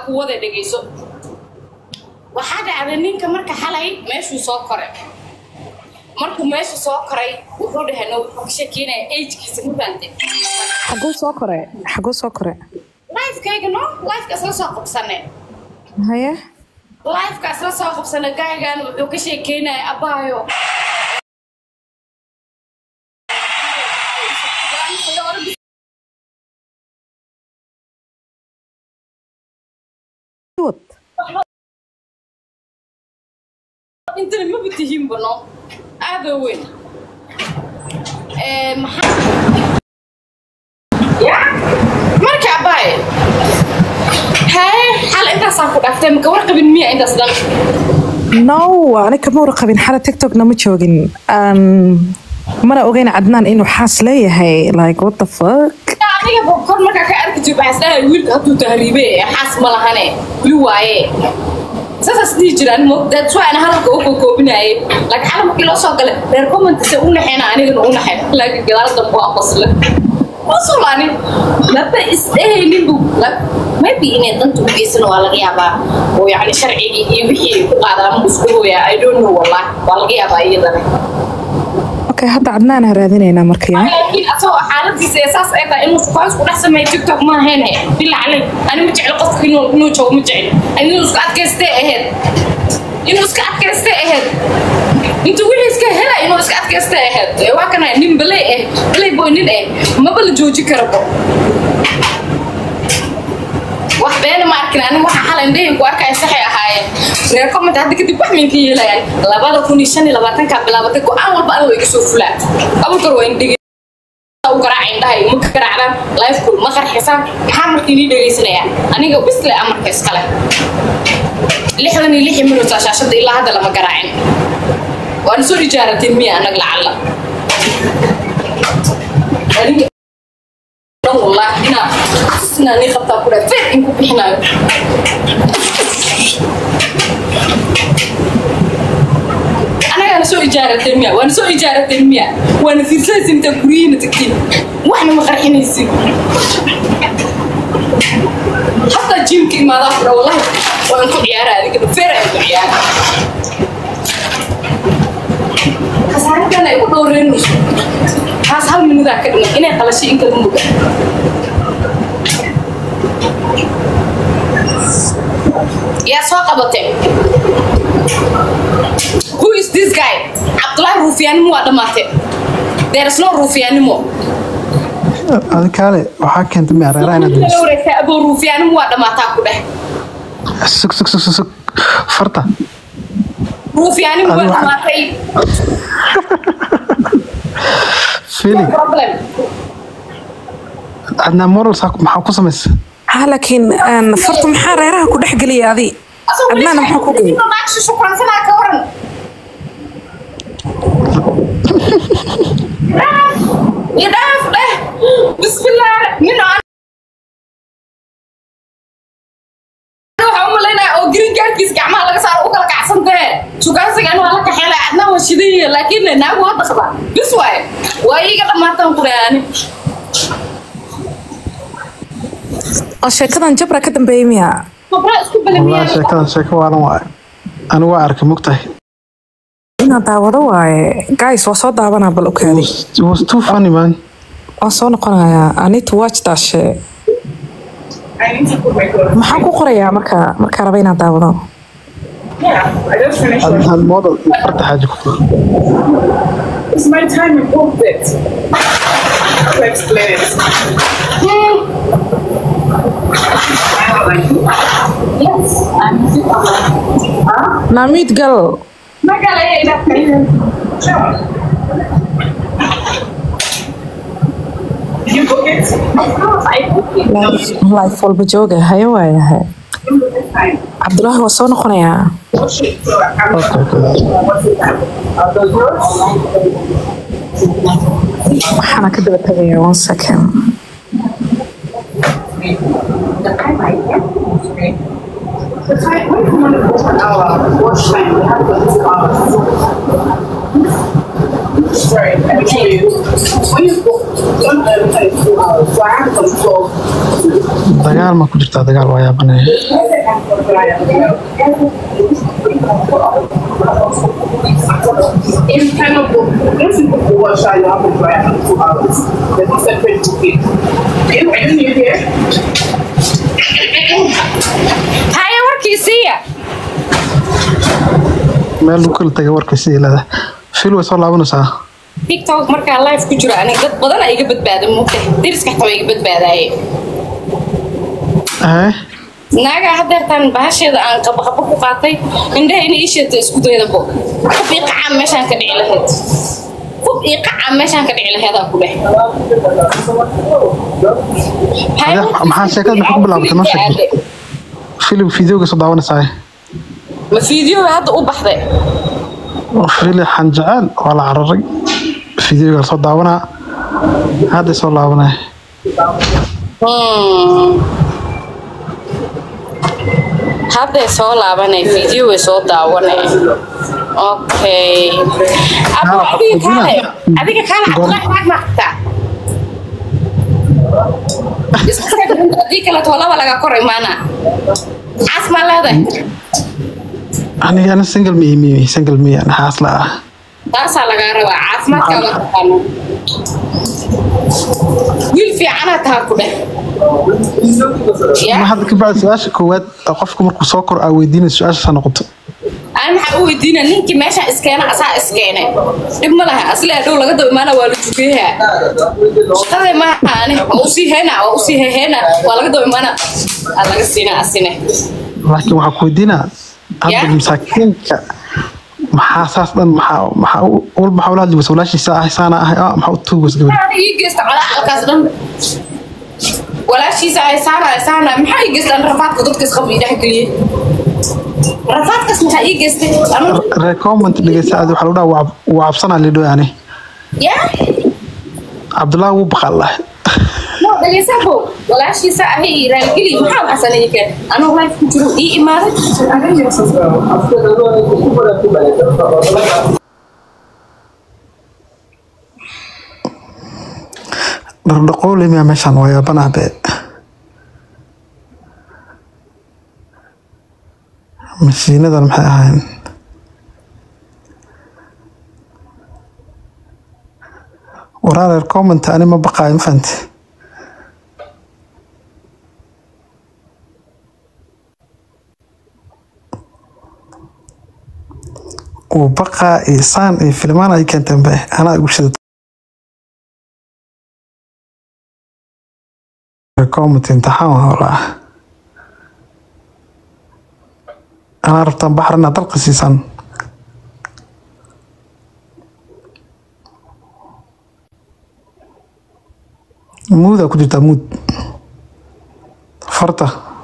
ku wada dhegayso waxaa dhacday ninka marka xalay meeshuu soo koray markuu meesha soo koray wuxuu dhahay no wuxuu ka sheekeynaya agkiisa ma fahamtay xaguu soo kore xaguu soo kore lifekayga no lifekaas la soo qabsane haye lifekaas la soo qabsane gaygan wuxuu ka sheekeynaya abaayo wad intana maba tihiin bano aada weyn Ee, maxaa ya marka abaaye haye xal intaasaan ku dhaaftay maka warqabin miya intaas dhan no ani kama warqabin xala tiktokna ma joogin Aan mana ogeyn cadnaan inuu xaas leeyahay like what the fuck adiga ba kor markaa ka arki jir waxaa isdhahay wiilka hadduu tahriibe xaas ma lahane weli waaye saasaas dhihi jiraan that's why ana hadalka u kokoobinaye laakiin xala markii loo soo galay reer commentise u naxeena anigana u naxay laakiin gadaal dambe waa qosle masulani laba isdhehaynin bu maybe inay danta u geysan waa laga yaabaa oo yacni sharcigii iyo wixii ay ku qaadaan ma isku hooyaa i don't know wallah waa laga yaabaa iyadana okay hadda cadnaan ha raadinaynaa markaya laakiin asagoo xaaladiisa ee saas ay tahay inuu sukaas ku dhex sameeyo tiktok ma ahayn he bila calay ani ma jecel qofka inuu inuu joogo ma jecel inuu iska adkaystay ahayd inuu iska adkaystay ahayd intuu wixii iska hela inuu iska adkaystay ahayd ee waa kana nin balay eh balay boy nin eh maba la jooji karabo wax beena ma arkin aniga waxa xalay indhahin ku arkaya saxay ahaayeen reer comment hadda kadib wax minka yeelayaan labada kun iyo shan iyo labaatanka bilaabatay go-aan walba aniga iga soo fulaan abunkar waa indhigi u garaaca indhahay ma garaacdaan lifekul ma qarxisaan maxaa markii nii dhegaysanayaan aniga bisle amarka iskale lixdan iyo lixi minuta shaashada ilaa hadda lama garaacin waana soo ijaarateen miya anag lacalla aniga dhan wallahi inaa inaa nii qabtaa ku dhahay feer in ku bixinayo anagaana soo ijaarateen miya waana soo ijaarateen miya waana fiirsanaysin intaa guryihiina tagtiin waxna ma qarxinaysin hataa jiimka imaadaa ku dha wallahi waan ku ciyaara adigana feer ayaan ku ciyaara khasaaradana ay ku dhowreynayso taas hal minudaa ka dhiman inay qalashay in kala muga yaa soo qabatay who is this guy cabdullahi ruufiyaanimo waa dhammaatay there is no ruufiyaanimo adi kaale waxaa keentay mi areeraha inaad la damiso wareegtaa aboo ruufiyaanimo waa dhammaataa ku dheh sug sug sug sug sug farta ruufiyaanimo waa Adiga waxaa- dhammaatay feeling problem adnaa morals maxaa ku samaysa ha laakiin aan farta maxaa reeraha ku dhex geliya adi cadnaana maxaa ku geliya naagsi shukransanaa ka waran idhaaf dheh bismillah nin aan waxaa u malaynaya oo green cardkiis gacmaha laga saaro u kala kacsan tahe shukaansigan waa la kaxeela adna waa shidaye laakiin naagu waa dhaqda bis waaye waa iiga dhammaatan quraani oo sheekadan jabra ka dambeeyay miya mabraa isku wallahi balamiyaa sheekadan sheeko waalan waaye anigu waa arkay mogtahay inaad daawado waaye guys waa soo daabanaa bal It okaadi was- it was too funny man waan soo noqonayaa i need to watch that shit maxaa ku qorayaa marka markaa raba inaad daawado adnaan model iyo farta xaaji ku qor It's my time and booked it. I'll explain it. yes I'm naamid gal magalaya inaad Sure. Did you book it? of course I booked it life walba jooga haye waayahay You book it fine. cabdulaahi waa soo noqonayaa Watch it. So I'm okay okay what's the time? Are those yours? waxaana ka daba tagayaa one second the time I get The time, when you want to book an hour, watch time, we have to book hours. Sorry, I mean, actually, when you go, one uh, like two hours, so I have some clothes. dagaal ma ku jirtaa dagaal waa yaabanaya In kind of, once you book the workshop, you have to dry out in two hours. There's no separate booking. Are you new here? haya warkiisiiya meel lagu kala tagay warka sidii leedahay fil way soo laabanaysaa tiktok markaa live ku jiro aniga dad badan aa iga badbaada mugta deriska xataa waa iga badbaadaaye ee naagaa hadeertaan bahasheeda aan qabaqaba ku qaatay indhaha ina ii sheegta isku daydabo fub ii qacaa meeshaan ka dhici lahayd fub ii qacaa meeshaan ka dhici laheedaa ku dheh Ade- maxaa sheekada maxaa ku bilaabatay noo sheeg filim fideoga soo daawanaysaa ma fiideo hadda u baxday fili xanjeceel waa la cararay fideoga la soo daawanaa hadda soo laabanaya Hmm. hadday soo laabanay video way soo daawanay okay abo Ah, adiga kaale Gudina. adiga kaale cabdulaahi maag maaqtaa hadii kaleeto laba laga kor imaana xaas maa leedahay aniga ana single mi mi single mi ana xaas la ah taasaa lagaa rabaa caafimaadkaaga taqaano wiil fiicanaa taha ku dheh ma ya hadda ka bacdi su-aasha koowaad oo qofka markuu soo koro aa weydiinay su-aashaas ha noqoto aan maxaa u weydiina ninkii meesha iskeena asaa iskeene dhib ma laha asle dhow laga daba imaana waa la jugeeyaa shaqadee maaha ani waa usii heena waa usii heheena waa laga daba imaana aa laga siina asine laakiin waxaa ku weydiinaa hadda Ya. masaakiinka maxaa saas dhan maxaa maxaa u- walba maxaa ula hadli weysa walaashiisa ah saana ah ah, maxaa u tuugi weysa gabadha Maxaa ii geysta calaalkaas dhan walaashiisa ay saana ay saana maxaa ii geystaan rafaadka dadka isqabi dhex geliyey rafaadkaas maxaa ii geystay anu recommend dhegeysa aad waxaa lagu dhaha waa cab- waa cabsanaa lidho yani ya cabdullaahi wuu baqal lahay no dhageysabo walaashiisa ahay raalgeli maxaa waxasanaya keen anuu life ku jiro ii imaaday dhardhaqoole miyaa meeshaan waa yaabanah be mashiinadan maxay ahayn waraareer comment ani ma baqaayo ma fahanti uu baqaa iyo saan iyo filmaan ay keenteen be anaa igu shida comment imtixaan waa walaa anaa rabtaan baxar inaad dalqa siisaan muudaa ku jirtaa muud farta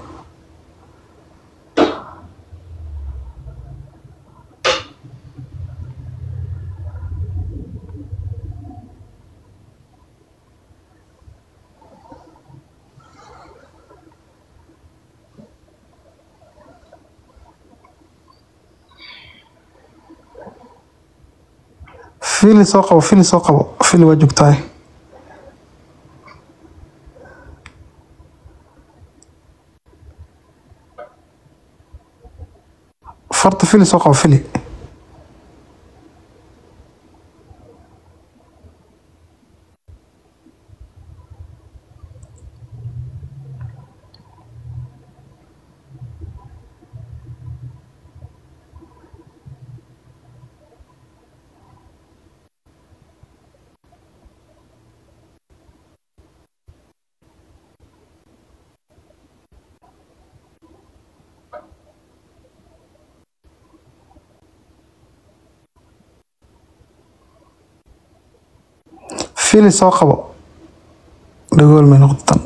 fili soo qabo fili soo qabo fili waa joogtahay farta fili soo qabo fili fili soo qabo dhagool may noqotan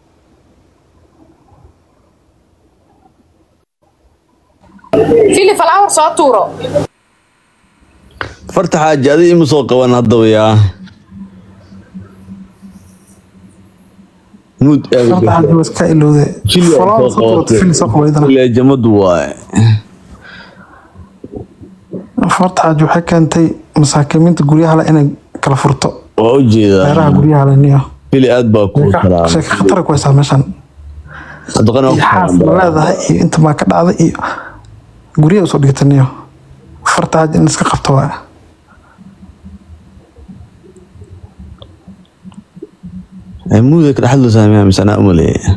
fili flower soo tuuro farta xaaji adi ima soo qaban haddaba yaa nuud farta xaji waa iska ilowde Falaar soo qabato, fili soo qabo idana jamadu waaye farta xaji waxay keentay masaakiimiinta guryaha le inay kala furto waa u meeraha jeedaa guryaha leniyo fili aad baa kuu salaamay sheeka khatara ku haysaa meeshan Haddana waa iyo ku xaas ma salaamay. leedahay iyo inta maa ka dhacday iyo guryaha usoo dhigataniyo farta haja in iska qabto waa Ay, muuda ka dhexdooda saamiyaa mise anaa umaleeya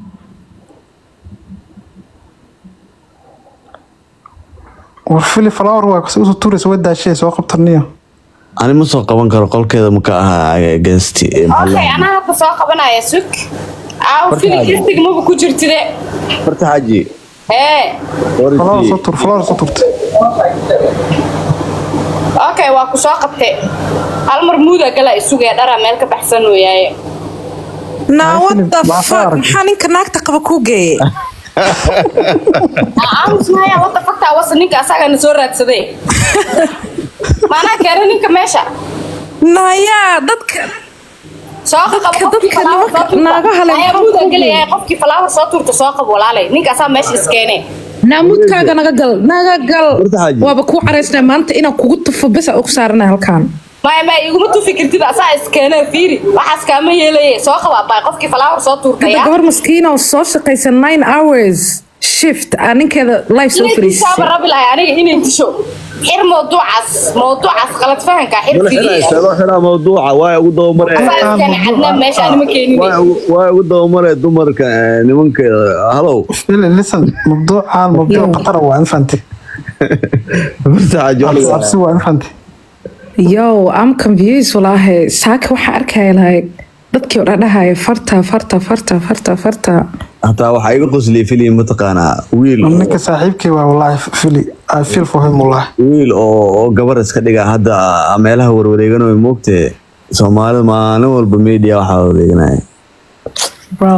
war fili flower waa kasi usoo tuuraysa waa daashee soo qabtaniyo ani ma soo qaban karo qolkeeda maka ahaa gesti okay anaa hadda soo qabanaya sug aaw Marka fili aad- kistig maba ku jirtide farta xaaji hee flower soo tuur flower soo tuurtay okay waa ku soo qabtay hal mar muuda gala isugee dhara meel ka baxsan weeyaaye Now what the Waa fuck? arag. Maxaa ninka naagta qaba kuu geeyey? aamus maya wada faktaa wasa ninka asagana soo raadsaday maanaa keena ninka meesha Naya, dadka soo qabo Dadka- qofkii dadka falaawar soo naga- tuurta. naagaha leh Ayaa maxaa muuda ku gelayahay qofkii falaawar soo tuurta soo qabo walaalay ninkaasaa meesha iskeene naamudkaaga naga gal naga gal Horta xaaji. waaba kuu caraysnaa maanta inaan kugu tufo bes aa ugu saarana halkaan maya maya iguma tufi kartid asaa iskeene fiiri waxaas kaama yeelaye soo qabaa baa qofkii falaawar soo hadda tuurtaya gabar maskiina oo soo shaqaysa nine hours shift aa ninkeeda live soo inay tisaaba fariisay rabi lahay aniga inay tisho xir mawduucaas mawduucaas qalad fahanka xir Wala fiiri xidhaa, loo xidhaa mawduuca waa ugu dabamare asaa iskeene cadnaan meesha anima keenine waa ugu- waa ugu dabamare dumarka eh, nimanka halow fili listen mabduucan mabduuc khatara waa infante farta xaaji waa laga- cabsi waa infante yo am confused walaahi saaka waxaa arkaya like dadkii oo dhadhahaya farta farta farta farta farta hataa waxaa iga qosliyay fili mataqaanaa wiil ninka saaxiibkay waa wallahi fili i feel for him wallahi wiil oo oo gabar iska dhiga hadda meelaha warwareeganayo moogtee soomaalida maalin walba media waxaa wareeganaya bro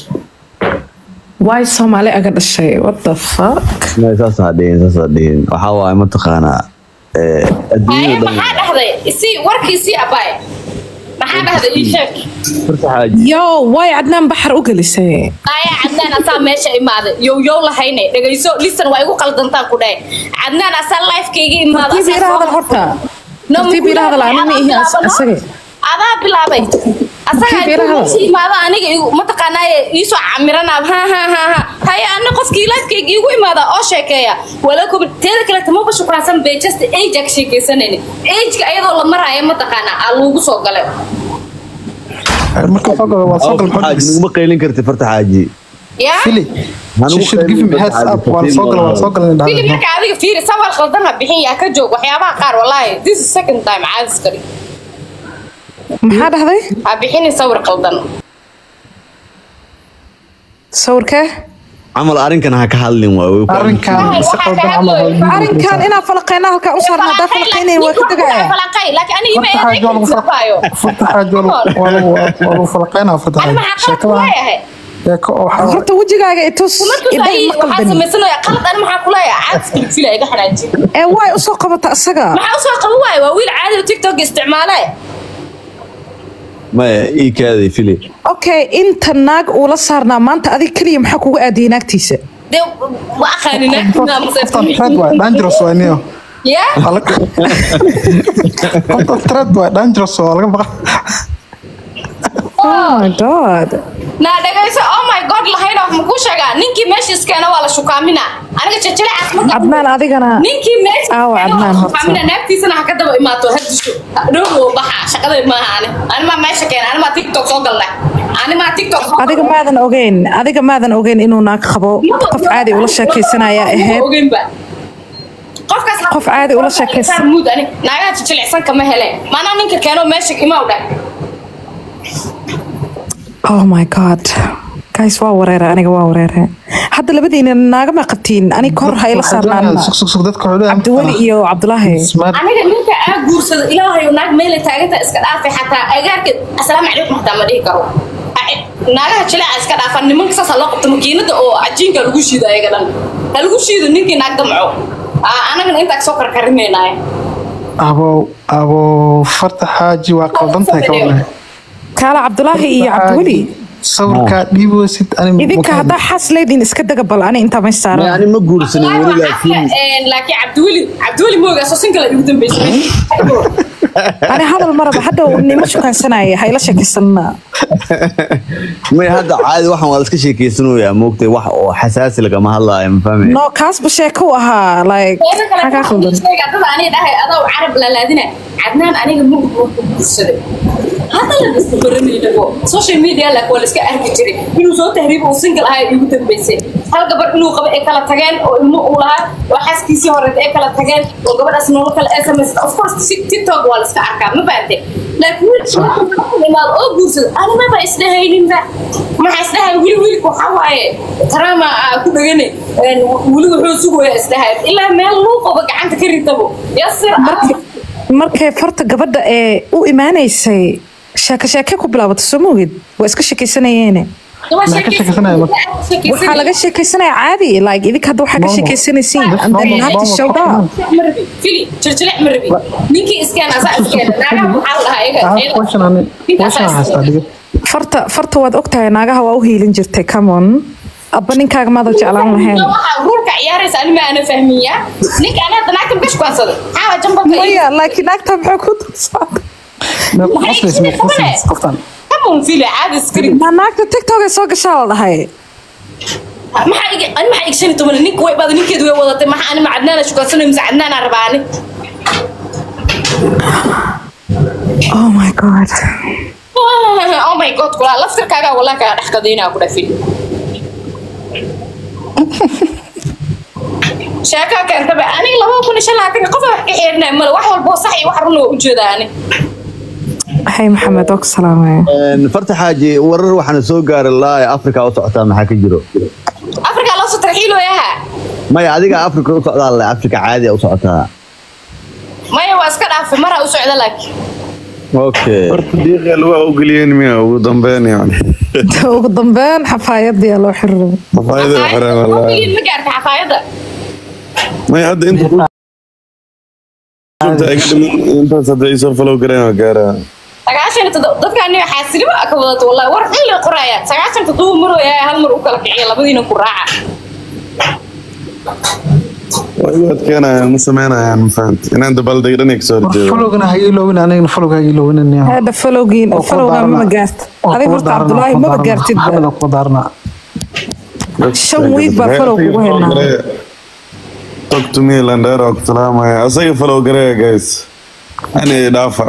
why soomaali aga dhashay what the fuck Ma, saasaa dhihin saasaa dhihin waxaa waaye mataqaanaa eh, haye adduunyada dhan maxaa dhahday si warkii sii abaay maxaa dhahday ii sheeg farta xaaji yo why adnaan baxar u gelisay ayaa cadnaan asaa meesha imaaday yow yow lahayne dhegayso lisan waa igu qaldantaan ku dhahay cadnaan asaa lifekayga imaada tartiib ila hadal horta tartiib ila hadal anima ihi asage adaa bilaabay asaga Tartiib ila hadal. meesha imaada aniga igu- mataqaanaaye iisoo camiranaab ha ha ha ha haye ana qofkii lifekayga igu imaada oo sheekeeya walakum teeda kale tamaba shukraansan bay just age ka sheekaysanayni ageka ayadoo la maraayo mataqaanaa aa lagu soo galay marka soo galo waa soo gal farta xaaji xodis naguma qaylin karti farta xaaji yaa fili Hanugu she should give him qaylin heads farta up xaaji, waa la soo gala waa la soo gala in fili dhahdo marka adiga fiiri sawal qaldan ha bixin yaa ka joog waxyaabaha qaar wallaahi this is second time caadis kari maxaa dhahday ha bixinin sawir qaldan sawirkee camal arrinkan ha ka hadlin waay way ku- arrinkan Waxaa si ka qaldan camal hadlayo. waa arrinkan inaa falaqeyna halkaa u saarna haddaa falaqeynayn waa ka degaya falaqay laakiin aniga ima farta xaaji waa lagu eedayo farta xaaji waa lagu- waa lagu waa lagu falaqeynaa farta ani xaaji maxaa qalad sheekada kuleeyahay sheeko oo waxaa horta wejigaaga itus markuu idhay sahi ma waxaa qaldanin samaysanaya qalad ani maxaa kuleeyahay caadis kali fila iga xanaajin ee way usoo qabata isaga maxaa usoo qaban waayo waa wiil caadi oo tiktok isticmaale maya ii kaaday fili okay inta naag uula saarnaa maanta adiga keliya maxaa kugu aadiyay naagtiisa dee ma aqaanin qoftan thread waa dangerous waa niyo ya Waa laga- qoftan thread waa dangerous waa laga baqa oh my god naa dhegayso oh my god lahayna wax makuu sheegaa ninkii meesha iskeena waa la shukaaminaa aniga jajalacaas ma cadnaan adigana ninkii meesha Aawa, iskeena waa Adnaan la horta. shukaaminaa naagtiisana ha ka daba imaato ha disho dhowgo baxa shaqaday maaha ani animaa meesha keena animaa tiktok soo galnay animaa tiktok soo adiga maadan ogeyn adiga maadan ogeyn inuu naag qabo qof caadi ula sheekaysanaya ahayd ogeynba qofkaas Qof caadi ula sheekaysan. muud ani naagaha jijilicsan kama hele maanaa ninka keeno meesha imaa dhah oh my god guys waa wareere aniga waa wareere hadda labadiina naagama qabtiin ani kor ha ila saarnaanna sug sug sug dadka wuxuu leeyahay cabdiweli iyo cabdulaahi Smart. aniga ninka aa guursado ilaahayo naag meelay taagantaa iska dhaafay xataa agaarka asalaamu calaykum xataa ma dhihi karo Aci- naagaha jileeca iska dhaafan nimanka saas ha loo qabto makiinada oo cajiinka lagu shiido ayaga dhan ha lagu shiido ninkii naag damco Aa, anagana intaa soo karkarimaynaaye abow abow farta xaaji waa qaldan tahay ka wallahi kaala cabdulaahi iyo cabdiweli sawirkaa dhiiboosid ani idinka haddaa xaas leediin iska daga bal ani intaa may Maya, saaran ani ma guursanin Wallaahi weli waa laakiin cafka, laakiin cabdiweli cabdiweli moogaasoo sinkala igu dambeysay ani hadal maraba hadda nima shukaansanaya hayla sheekaysanna may hadda caadi waxaan waa iska sheekeysanayaa moogtay wax oo xasaasi lagama hadlaayo ma fahmaya no kaasba sheeko u ahaa like xagaa khaldan dada aniga dhahay adoo carab lalaadina cadnaan aniga mug ku guursaday hadda la iska baranaynago social media lak waa la iska arki jiray inuu soo tahriibo uu single ahaa igu dambeysay hal gabar inuu qabo ay kala tageen oo ilmo uu lahaa oo xaaskiisii horeeta ay kala tageen oo gabadhaas nolol kale sms of course si- tiktok waa la iska arkaa ma fahamte laakiin wiil imaad oo guursada animaba isdhahayninba maxaa isdhahay wili wiilka waxaa waaye taraama aa ku dhagane een, weli wuxuu sugaya isdhahay ilaa meel luu qabo gacanta ka ritabo yasir Markii- markay farta gabadha ee u imaanaysay sheeko sheeke ku bilaabatay soo moogid waa iska sheekaysanayeene Maxaa ka sheekaysanaya marka? waxaa laga sheekaysanaya caadi like idinka hadda waxaa ka Normal. sheekaysanaysiin Just and then normal, you have to normal show that compliment. marabi fili jirjilic marabi ninkii iskeen asaa iskeen naagaha waxaa la dhahaa iyaga Ah, iyaga- question ani question aan haystaa dhiga farta farta waad ogtahay naagaha waa u hiilin jirtay camon abba ninkaaga maada jeclaan lahayn waxaa ruulka ciyaaraysa ani ma ana fahmiya ninka ana hadda naagta makash kuhansada xaawa jambalka maya laakiin naagta maxay ku darsaatay Ma qoslaysa ma qoslaysa qoftan kamun fili caadi iskari ma naagta tiktok ay soo gashaa la dhahay maxaa iga ani maxaa igshani toban ninka way baada ninkeedu way wadatay maxaa ani ma cadnaana shukansanayo mise cadnaana rabaa ani oh my god oh my god kulaa laftirkaagaa walaa kaa dhex qadaynaa ku dhafin sheekaa keentaba aniga laba kun iyo shan labaatan qofa wax ka xeerinaya male wax walbo sax iyo wax runa waa ujeedaa ani hay maxamed oo ku salaamaya Een, farta xaaji warar waxaana soo gaaray laa afrika u socotaa maxaa ka jiro afrikaa loo soo tarxiilooyaha maya adiga afrika u socdaa le afrika caadi u socotaa maya waa iska dhaafay maraa u socda laakiin okay horta diiqa lugaha u geliyeen miya ugu dambeyn yani ugu dambeyn xafaayadii loo xiriray xafaayada xireen wallaahi ma gaarta xafaayadda may hadda inta ku joogta iga dhiman intaas hadda isoo falow gareen waa gaaraa sagaashan iyo toddoba dadka aniga xaasilima ka wadato wallahi war xilli qoraya sagaashan toddoba marooya hal mar u kala kiciya labadiina ku raaca waa igu adkeenayaan ma sameynayaan ma fahamti inaan dabaaldeg dhan kasoo horjeedo falowgana ha iloowin anigana falowga ha iloowin hadda falowgiin falowga mama gaart adiga horta cabdulaahi maba gaartid maxamed ku daarna shan wiig baa falow kugu haynaa talk to me landheer oo ku salaamaya asaga falow gareeya guys ani dhaafa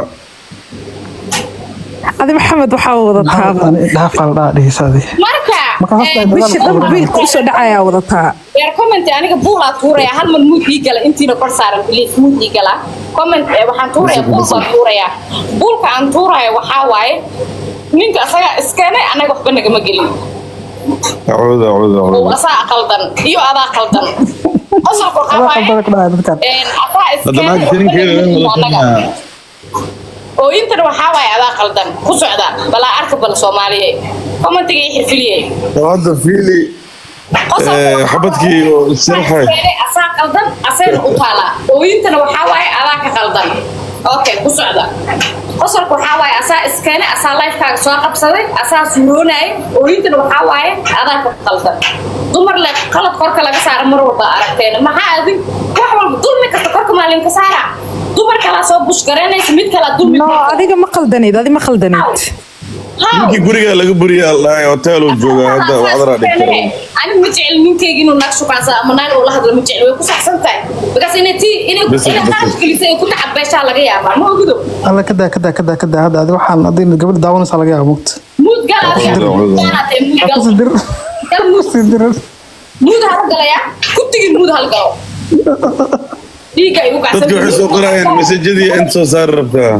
adi maxamed waxaa wadataaba dhaafaa la dhaha dhihisaadi marka Marka hasta eh, dagaal bisha dhan biilka usoo dhacayaa wadataa yar comment aniga buul aa tuuraya hal mar muud ii gala intiina kor saaran please muud ii gala comment eh, waxaan tuuraya buul baan tuuraya buulka aan tuuraya waxaa waaye ninka asaga iskeenay anaga waxba nagama gelin acuudu acuudu oo acuudu asaa qaldan iyo adaa qaldan qosolka waxaa adaa waaye qaldan ka dhaca dadkan een, asaa hadda iskeenay naag waxba tirinkeeda nagama gelin wala anaga kulmaa oo intana waxaa waaye adaa qaldan ku socda balaa arka bal soomaaliye commentiga ii xirfiliyey oo hadda fiili Eh, xabadkii oo sirxay. asaa qaldan asayna u taalaa ooyintana waxaa waaye adaa ka qaldan okay ku socda qosolka waxaa waaye asaa iskeenay asaa lifekaaga soo qabsaday asaa suuroonayay ooyintana waxaa waaye adaa ka qaldan dumar le qalad korka laga saara mar walba aragteen maxaa adin wax walba dulmi kasta korka maalinka saara dumar kalaa soo bushgaraynaysa mid kalaa dulmi no adiga ma qaldanid adi ma qaldanid How? ninkii guriga laga buriya aldhahay hotel uu joogaa hadda wacdara dhigtay ani ma jecel ninkeyga inuu naag shukaansa ama naag uu la hadlo ma jecel way ku saxsan tahay because inay tii inay Bas, inay bas. qaas gelisay ay ku tacab beeshaa laga yaabaa ma ogido alla kadaa kadaa kadaa kadaa hadda adi waxaan adin gabadha daawanaysaa laga yaaba mugta muud gal adiga Cudur, cudur. Gaalaatay, muud gal. kusii dir Gal muud. kusii dir muud hal galaya ku tigin muud hal galo dhiigga ay u kacsan dadka waxay soo qorayaan masajadii inta soo saari rabtaa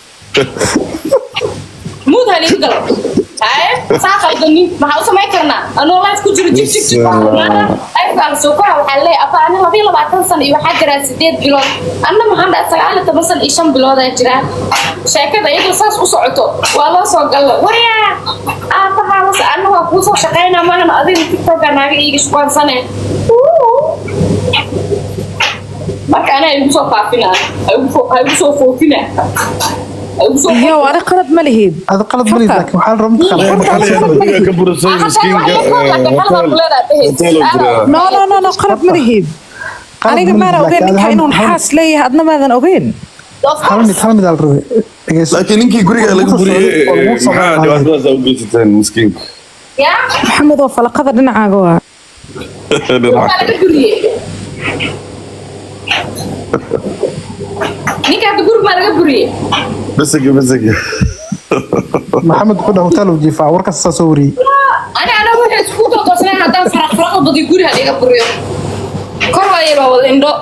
muud hal ii galo haye saa qaldanin maxaa u samayn karnaa anoo life ku jiro jig jig jig lifekaa la soo kora waxaa leeyahay apa ani labiyo labaatan sano iyo waxaa jiraa sideed bilood anna maxaan dhahay sagaal iyo toban sano iyo shan biloodaa jiraa sheekada iyadoo saas u socoto waa loo soo galla waryaa aabahaas anna waa kuu soo shaqaynaa maahan adiga tiktoka naaga iiga shuqaansane marka anaa igu soo faafina ha igu soo foofina ay ugu soo yow ani qalad ma lihid هذا قلب ملي Horta. لكن waxaa la rabaa mid qalad maxaa la guriga ka burasay miskiinka hotel jira no no no no qalad ma lihid qalad aniga ma maana lihid, ogeyn laakiin ninka hal- inuu hal- xaas leeyahay adna maadan ogeyn hal mid hal mid aa la rabay dhegeyso laakiin ninkii guriga laga buriyey maxaa dhibaatadaas u geysateen miskiinka yaa maxamed oo falaqada dhinacaaga waa waxaa laga buriyey ninka hadda guriga maa laga buriyey basig basig maxamed wuxuu dhaha hotel uu jiifaa warkaas saa soo wariyey ani ana waxay isku toosnay haddaan faraq faraq badi guri had iga buriyo kor waayay baa wada indho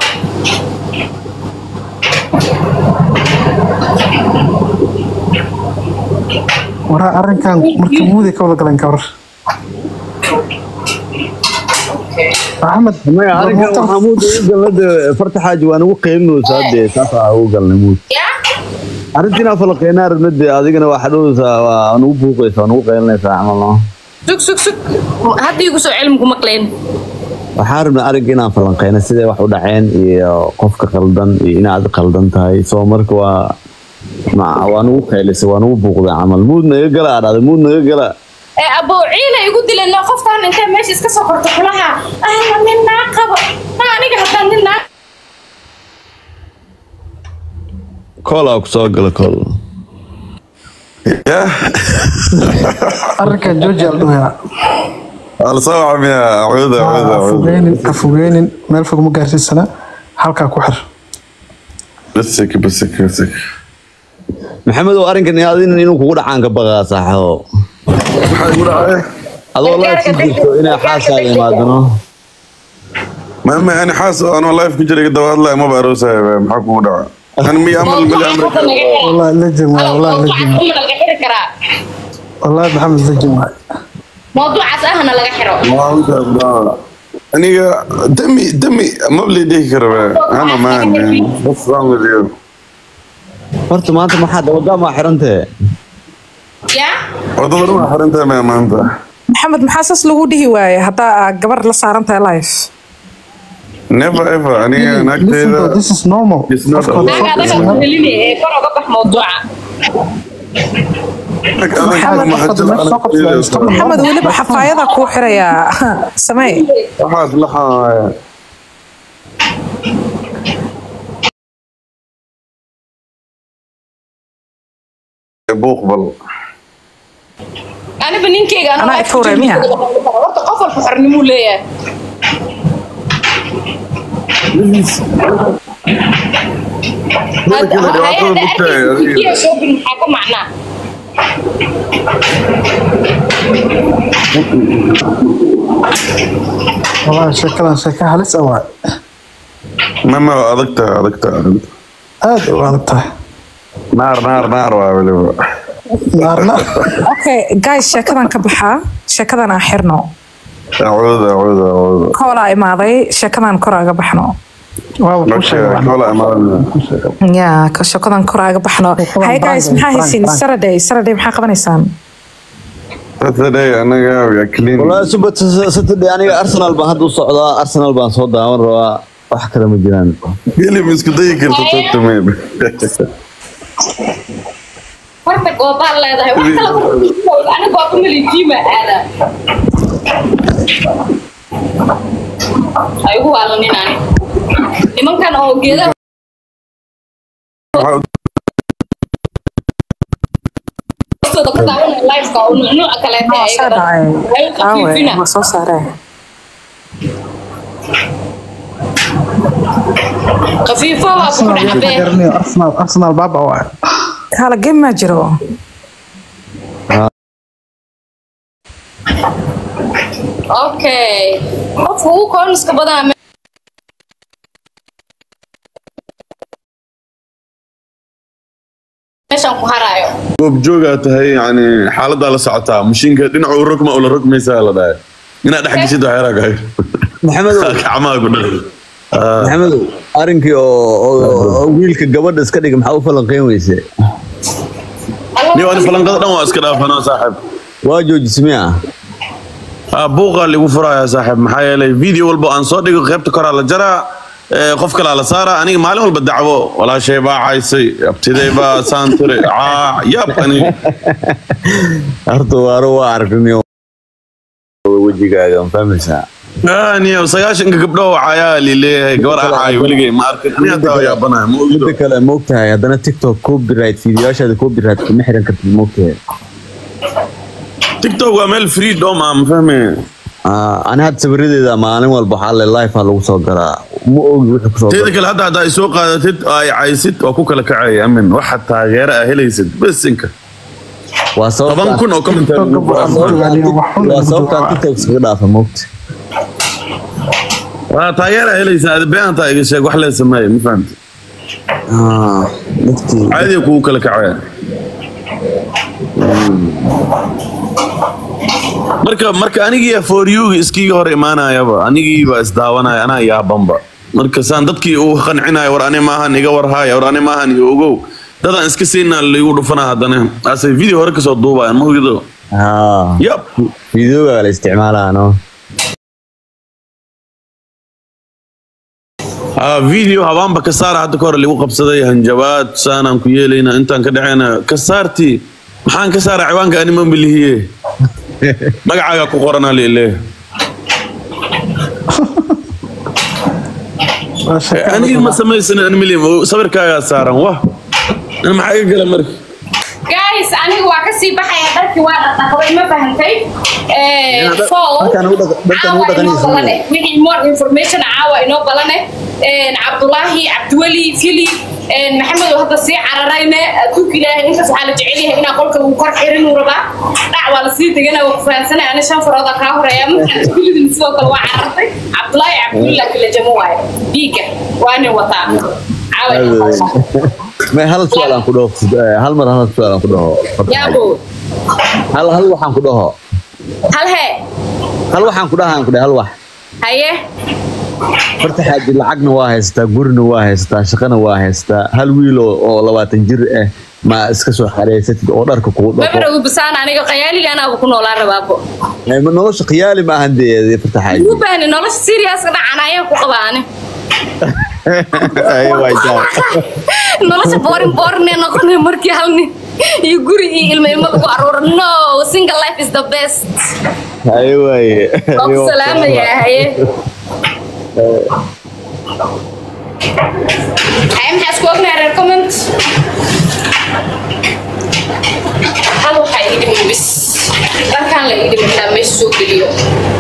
waraa arrinkan marka muuday ka wada galeen ka war maxamed maya arrinkan hotel- waxaa muud ugu galnade farta xaaji waan ugu qeylinaysaa dee saasaa ugu galnay muud yaa arrintiina falaqeynaa rabnade adigana waa xadhowaysaa waa nugu buuqaysaa nugu qeylinaysaa camal no sug sug sug hadda igu soo celin ku maqleen waxaan rabnay arrinka inaan falanqeyno sidee wax u dhaceen iyo qofka qaldan iyo inaad qaldan tahay soo marka waa ma- waa nugu qeylisay waa nugu buuqday camal muud naga gala aa dhahday muud naga gala ee abowciina igu dileen qoftaan intay meesha iska soo korto kulaha ah nin naa qabo na aniga haddaan nin naa koolaa ku soo gala kool ya arrinkan georgia la dhahayaa alsoo camiya acuuda acuuda ha acuuda fogeynin ha fogeynin meel fog ma gaarsiisana halkaa ku xir basig basig basig maxamed oo arrinkan adin inuu kugu dhacaan ka baqaa saaxo maxaa igu dhacay adoo live ku jirto inay xaaskaaga imaadano maama ani xaas oo anoo life ku jiray daba hadlaya maba aroosaya maxaa kugu dhaca ani miya amal mali amrika wallahi legend waay wallahi legend waay laga xiri karaa wallahi maxamed legend waay mawduucaas ahna laga xiro aniga dami dami mabli dhihi karaba ama man man what's wrong with you horta maanta maxaa dabagaamaa xirantee yaa wadada waa xirantahay maya maanta maxamed maxaa saas lagu dhihi waaye haddaa aa gabar la saaran tahay life never ever aniga listen naagteeda bro this is normal It's not Qofka a- naaga focus adaga on- ku helinaya ee kor oga bax mawduuca maxamed weliba xafaayada kuu xirayaa samee waxaas laxaaya buuq bal aniba ninkeyga anoo Anaa life i tuuray, ku jiro, miya? horta qof walba xornimuu leeyahay Had- kale dhibaatada hay-adda bugtay, arkaysa adiga. Turkiya shopping maxaa ka macnaa wallahi sheekadan sheeka halis ah waay mama adagta adagta adagta aad u adag tahay naar naar naar waa weliba naarna okay guys sheekadan ka baxaa sheekadan aan xirno acuuda acuuda acuuda koolaa imaaday sheekadan kor aga baxno waaba ku Okay, sheegay koola imaadana. ya ka- sheekadan kor aga baxno Sheekadan hay guys Frank, maxaa Frank, haysiin Frank. saturday saturday maxaa qabanaysaan Saturday anaga we are clean. wallaahi subat saturday aniga arsenal baan hadda u socdaa arsenal baan soo daawan rabaa wax kale ma jiraan Hilib isku dayi karto toogta meel. horta goobaad leedahay wax kala ku- aniga waa ku melijiima aada ay ugu waalanin ani nimankan oo geedaha hoostooda ka daawanaya live-ka oo nuuca kaleeta Waa soo dhacay Way aawe khafiifina. waa soo saaree khafiifo waa ku Arsenal dhacbee garanayo, Arsenal Arsenal baaba waay kaala game maa jiro okay qofka ugu kooniska badan meeshan ku haraayo Goob joogaa tahay yani xaaladaa la socotaa mashiinka dhinaca u rogma oo la rogmaysaa la dhahay inaad dhex geshid waxay ragahay maxamedow gacmaha ku dhalay maxamedow arrinkii oo oo- oo wiilka gabadha iska dhiga maxaa u falanqeyn weyse niyo ani falanqada dhan waa iska dhaafanaa saaxiib waa joojismee ah Ah, buuqaa ligu furayaa saaxiib maxaa yeelay video walba aan soo dhigo qaybta koraa la jaraa ee, qof kalaa la saara aniga maalin walba dacwo walaashay baa caysay abtiday baa saan tiri caa yab aniga horta waaro waa aragnay wejigaaga ma fahmaysaa niyo sagaashanka gabdho cayaa lileeyahay gabar aan caayo weligay ma arkin aniga hataa waa yaabanahay ma ogido midda kale moogtahay haddana tiktok copyright fiidiyoyaashaada copyright kama xiran kartid moogtahay tiktok waa meel freedom ah ma fahmay Ah, ani hadda sawiradeeda maalin walba waxaa le life aa lagu soo garaa ma ogi wixii kusoo teeda gala kale hadda haddaa ay soo qaadatid oo ay caysid waa ku kala kacaya amin waxa taageero ah helaysid besinka waa toban kun oo comment waa sababtaan tiktok iskaga dhaafa moogta waa taageera helaysaa adi beanta iga sheeg wax lee sameeye ma fahamti Ah, dadkii caadiga kugu kala kacaya marka marka anigii for you iskiga hor imaanayaba anigii baa isdaawanaya anaa yaabanba marka saan dadkii uu qancinayo war ani maahan iga warhaaya war ani maahan iyo ogow dadaan iska siinaa laigu dhufanaa haddana asay video hore kasoo duubayan ma ogido Ah, yab fiidiyooga la isticmaalaa no Ah, video habaanba ka saara hadda ka hore lagu qabsaday hanjabaad saanaan ku yeelayna intaan ka dhacayna ka saartii maxaan ka saara ciwaanka anima milihiye magacaaga ku qoranaa lile aniga ma samaysan animili sawirkaagaa saaran wah an maxaa iga gala marka guys aniga waa kasii baxaya dharkii waa dhaqdhaqday ma fahantay Eh, Ina, so dharkaan ugu dhaq- dharkaan ugu caawa inoo dhaqanaysa balane wixii more information caawa inoo balane Eh, cabdulaahi cabdiweli fili Eh, maxamed oo hadda sii cararayne adduunka ilaahay intaas waxaa la jecel yahay inaa qolka uu kor xirin uu rabaa dhac waa lasii degana waa ku fahansanay ani shan farooda kaa horeeya markaan filidin sidoo kale waa carartay cabdulaahi cabdiweli laakiin la jamo waayo dhiigga waa nin wataa caawa inoo balane. may hal su'aal aan ku dhaho eh, hal mar hal su'aal aan ku dhaho Horta yaabo hal hal waxaan ku dhaho hal hee hal waxaan ku dhaha aan ku dhahay hal wax haye horta xaaji lacagna waa haysataa gurina waa haysataa shaqana waa haysataa hal wiil oo oo labaatan jir ah ma iska soo xareysatid oo dharka kugu dhaqo mabara ubasaan aniga qayaaliga anaaba ku noolaa rabaabo Eh, ma nolosha khiyaali ma ahan dee farta xaaji ugu baahni nolosha seriouska dhacan ayaan ku qabaa ani Ay, waa jaa. nolosha boorin boorinee noqonay markii hal nin iyo guri iyo ilmo ilmo lagu aruuro no single life is the best Ay, waaye. waa ku salaamayaa haye haye maxaa isku ognahay reer comment hal waxaa ii dhiman bis dharkaan la ii dhimantaa meesha soo geliyo